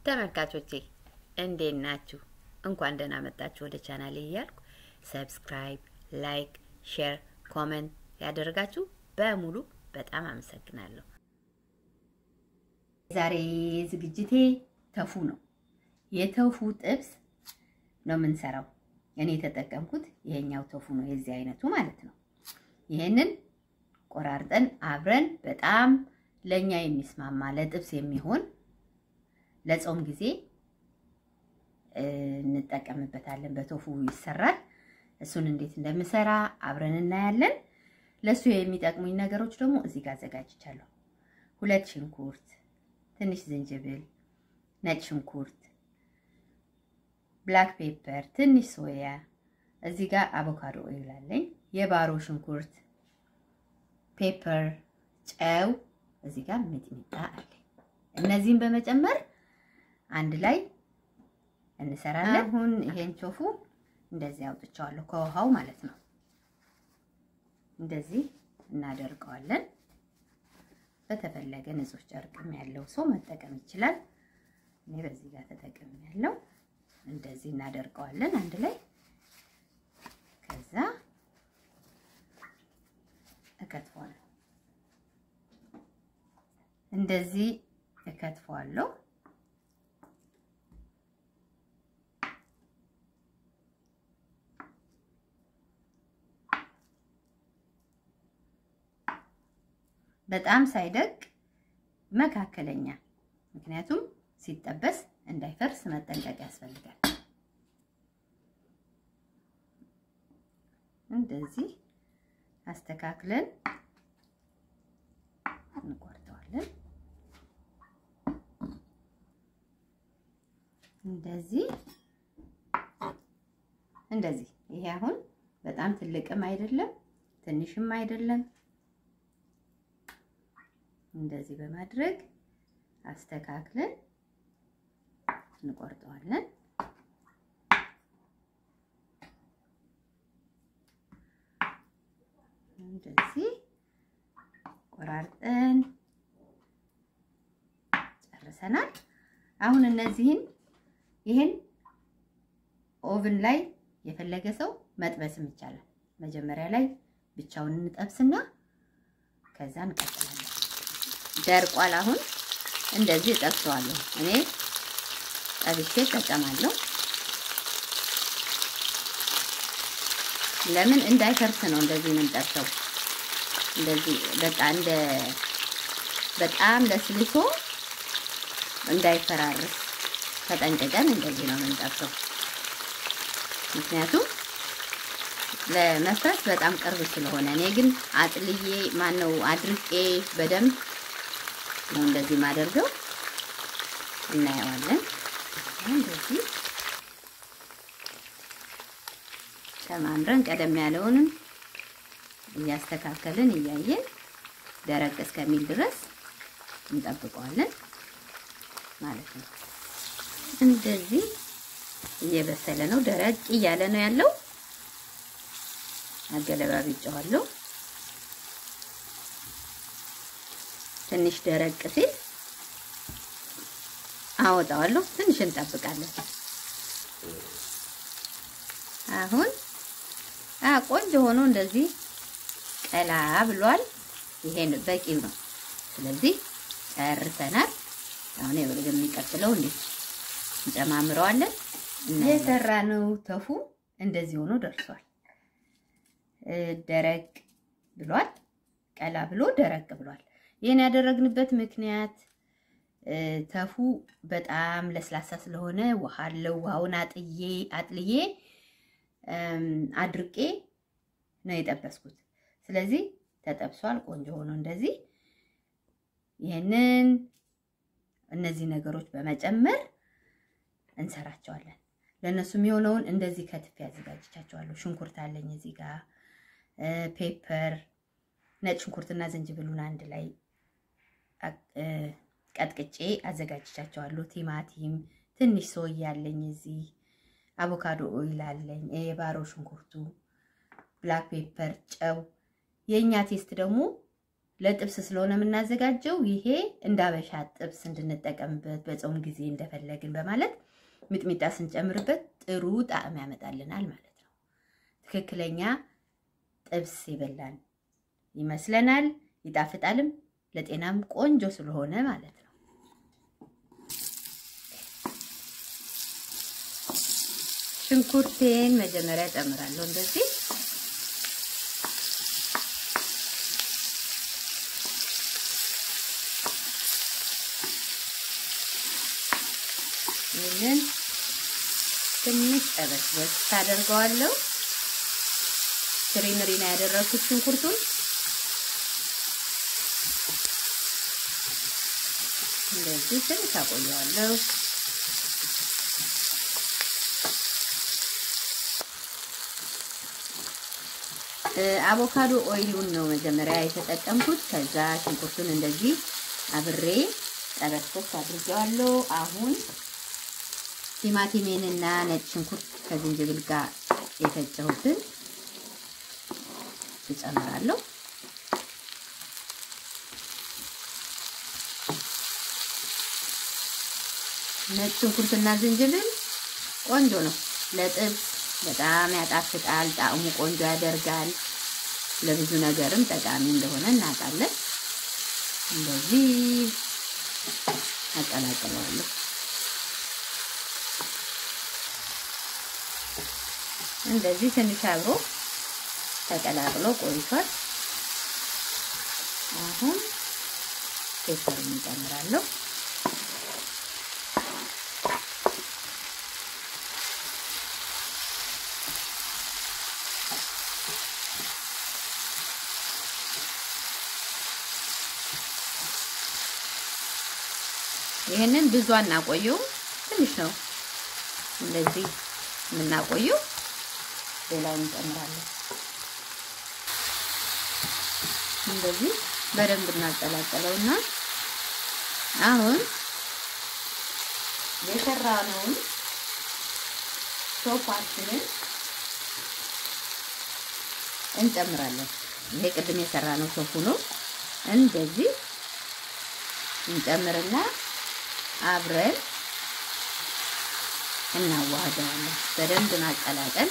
ተመልካቾቼ እንዴት ናችሁ? እንኳን ደህና መጣችሁ ወደ ቻናሌ እያልኩ ሰብስክራይብ፣ ላይክ፣ ሼር፣ ኮመንት ያደረጋችሁ በሙሉ በጣም አመሰግናለሁ። ዛሬ ዝግጅቴ ተፉ ነው። የተፉ ጥብስ ነው የምንሰራው። እኔ የተጠቀምኩት ይሄኛው ተፉ ነው፣ የዚህ አይነቱ ማለት ነው። ይሄንን ቆራርጠን አብረን በጣም ለኛ የሚስማማ ለጥብስ የሚሆን ለጾም ጊዜ እንጠቀምበታለን። በቶፉ ይሰራል። እሱን እንዴት እንደምሰራ አብረን እናያለን። ለሱ የሚጠቅሙኝ ነገሮች ደግሞ እዚህ ጋር አዘጋጅቻለሁ። ሁለት ሽንኩርት፣ ትንሽ ዝንጅብል፣ ነጭ ሽንኩርት፣ ብላክ ፔፐር፣ ትንሽ ሶያ፣ እዚህ ጋር አቮካዶ ኦይል አለኝ፣ የባሮ ሽንኩርት፣ ፔፐር፣ ጨው፣ እዚህ ጋር ሚጥሚጣ አለኝ። እነዚህን በመጨመር አንድ ላይ እንሰራለን። አሁን ይሄን ቶፉ እንደዚህ አውጥቼዋለሁ ከውሃው ማለት ነው። እንደዚህ እናደርቀዋለን። በተፈለገ ንጹህ ጨርቅም ያለው ሰው መጠቀም ይችላል። እኔ በዚህ ጋር ተጠቅም ያለው እንደዚህ እናደርቀዋለን አንድ ላይ። ከዛ እከትፈዋለሁ። እንደዚህ እከትፈዋለሁ። በጣም ሳይደቅ መካከለኛ፣ ምክንያቱም ሲጠበስ እንዳይፈርስ መጠንቀቅ ያስፈልጋል። እንደዚህ አስተካክለን እንቆርጠዋለን። እንደዚህ እንደዚህ። ይሄ አሁን በጣም ትልቅም አይደለም ትንሽም አይደለም። እንደዚህ በማድረግ አስተካክለን እንቆርጠዋለን። እንደዚህ ቆራርጠን ጨርሰናል። አሁን እነዚህን ይህን ኦቭን ላይ የፈለገ ሰው መጥበስም ይቻላል። መጀመሪያ ላይ ብቻውን እንጠብስና ከዛ እንቀጥላለን። ደርቋል። አሁን እንደዚህ እጠብሰዋለሁ። እኔ ጠብሼ እጠቀማለሁ። ለምን እንዳይፈርስ ነው እንደዚህ ነው የምጠብሰው። እንደዚህ በቃ እንደ በጣም ለስልሶ እንዳይፈራርስ ተጠንቅቀን እንደዚህ ነው የምንጠብሰው። ምክንያቱም ለመፍረስ በጣም ቅርብ ስለሆነ እኔ ግን አጥልዬ ማነው አድርቄ በደንብ ነው እንደዚህ ማደርገው። እናየዋለን። እንደዚህ ተማምረን ቀደም ያለውንም እያስተካከልን እያየን ደረቅ እስከሚል ድረስ እንጠብቀዋለን ማለት ነው። እንደዚህ እየበሰለ ነው። ደረቅ እያለ ነው ያለው። አገለባብጬዋለሁ። ትንሽ ደረቅ ሲል አወጣዋለሁ። ትንሽ እንጠብቃለን። አሁን አ ቆንጆ ሆኖ እንደዚህ ቀላ ብሏል። ይሄን በቂው ነው። ስለዚህ ጨርሰናል። አሁን ወደ የሚቀጥለው እንዴ እንጨማምረዋለን። የሰራነው ተፉ እንደዚህ ሆኖ ደርሷል። ደረቅ ብሏል። ቀላ ብሎ ደረቅ ብሏል። ይህን ያደረግንበት ምክንያት ተፉ በጣም ለስላሳ ስለሆነ ውሃ አለው። ውሃውን አጥዬ አጥልዬ አድርቄ ነው የጠበስኩት። ስለዚህ ተጠብሷል። ቆንጆ ሆኖ እንደዚህ ይህንን እነዚህ ነገሮች በመጨመር እንሰራቸዋለን። ለእነሱ የሚሆነውን እንደዚህ ከትፌ አዘጋጅቻቸዋለሁ። ሽንኩርት አለኝ እዚህ ጋር ፔፐር፣ ነጭ ሽንኩርትና ዝንጅብሉን አንድ ላይ ቀጥቅጬ አዘጋጅቻቸዋለሁ። ቲማቲም፣ ትንሽ ሶያ አለኝ እዚህ፣ አቮካዶ ኦይል አለኝ፣ የባሮ ሽንኩርቱ፣ ብላክ ፔፐር፣ ጨው። የእኛ ቴስት ደግሞ ለጥብስ ስለሆነ የምናዘጋጀው ይሄ እንደ አበሻ ጥብስ እንድንጠቀምበት በጾም ጊዜ እንደፈለግን በማለት ሚጥሚጣ ስንጨምርበት ጥሩ ጣዕም ያመጣልናል ማለት ነው። ትክክለኛ ጥብስ ይበላል ይመስለናል። ይጣፍጣልም፣ ለጤናም ቆንጆ ስለሆነ ማለት ነው። ሽንኩርቴን መጀመሪያ ጨምራለሁ እንደዚህ ይህንን ትንሽ ጠበስበስ ታደርገዋለሁ። ትሪምሪ ነው ያደረኩት ሽንኩርቱን እንደዚህ ትንሽ አቆየዋለሁ። አቮካዶ ኦይሉን ነው መጀመሪያ የተጠቀምኩት። ከዛ ሽንኩርቱን እንደዚህ አብሬ ጠበስበስ አድርጌዋለሁ። አሁን ቲማቲሜንና ነጭ ሽንኩርት ከዝንጅብል ጋር የፈጨሁትን እጨምራለሁ። ነጭ ሽንኩርትና ዝንጅብል ቆንጆ ነው ለጥብስ በጣም ያጣፍጣል። ጣዕሙ ቆንጆ ያደርጋል። ለብዙ ነገርም ጠቃሚ እንደሆነ እናውቃለን። እንደዚህ አቀላቅለዋለሁ። እንደዚህ ትንሽ አብሮ ተቀላቅሎ ቆይቷል። አሁን ፔፐር እንጨምራለሁ። ይህንን ብዙ አናቆየውም፣ ትንሽ ነው እንደዚህ የምናቆየው። ሌላውን እንጨምራለን። እንደዚህ በደንብ እናቀላቀለውና አሁን የሰራነውን ሶፋችንን እንጨምራለን። ይሄ ቅድም የሰራነው ሶፉ ነው። እንደዚህ እንጨምርና አብረን እናዋህደዋለን። በደንብ ማቀላቀል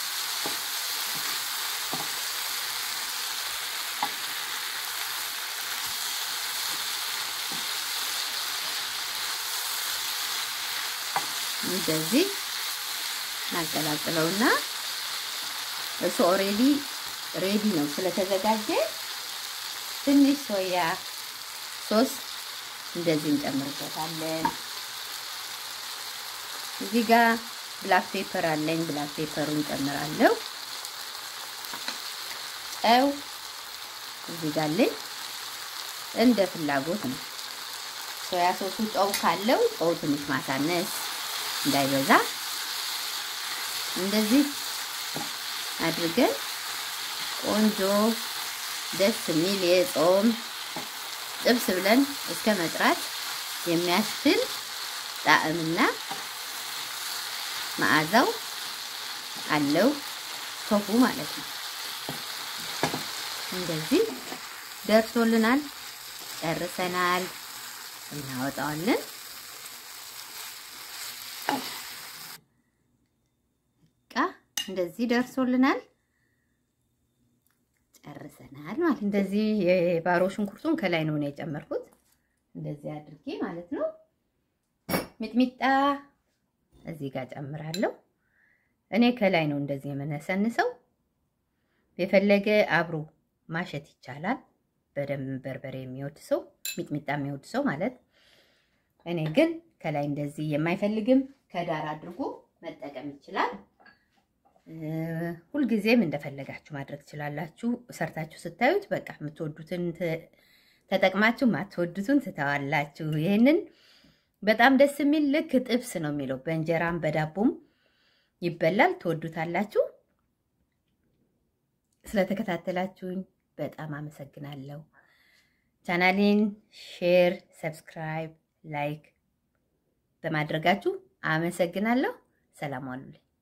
እንደዚህ እናቀላቅለውና እሱ ኦሬዲ ሬዲ ነው ስለተዘጋጀ ትንሽ ሶያ ሶስ እንደዚህ እንጨምርበታለን። እዚህ ጋር ብላክ ፔፐር አለኝ። ብላክ ፔፐሩን ጨምራለሁ። ጨው እዚህ ጋር አለኝ። እንደ ፍላጎት ነው። ሶያ ሶሱ ጨው ካለው ጨው ትንሽ ማሳነስ እንዳይበዛ እንደዚህ አድርገን ቆንጆ ደስ የሚል የጾም ጥብስ ብለን እስከ መጥራት የሚያስችል ጣዕምና መዓዛው አለው ሶፉ ማለት ነው። እንደዚህ ደርሶልናል፣ ጨርሰናል። እናወጣዋለን። በቃ እንደዚህ ደርሶልናል፣ ጨርሰናል ማለት እንደዚህ የባሮ ሽንኩርቱን ከላይ ነው ነው የጨመርኩት እንደዚህ አድርጌ ማለት ነው። ሚጥሚጣ እዚህ ጋር ጨምራለሁ። እኔ ከላይ ነው እንደዚህ የምነሰንሰው። የፈለገ አብሮ ማሸት ይቻላል። በደንብ በርበሬ የሚወድ ሰው ሚጥሚጣ የሚወድ ሰው ማለት እኔ ግን ከላይ እንደዚህ የማይፈልግም ከዳር አድርጎ መጠቀም ይችላል። ሁልጊዜም እንደፈለጋችሁ ማድረግ ትችላላችሁ። ሰርታችሁ ስታዩት በቃ የምትወዱትን ተጠቅማችሁ ማትወዱትን ትተዋላችሁ። ይህንን በጣም ደስ የሚል ልክ ጥብስ ነው የሚለው በእንጀራም በዳቦም ይበላል። ትወዱታላችሁ። ስለተከታተላችሁኝ በጣም አመሰግናለሁ። ቻናሌን ሼር፣ ሰብስክራይብ፣ ላይክ በማድረጋችሁ አመሰግናለሁ። ሰላም ዋሉልኝ።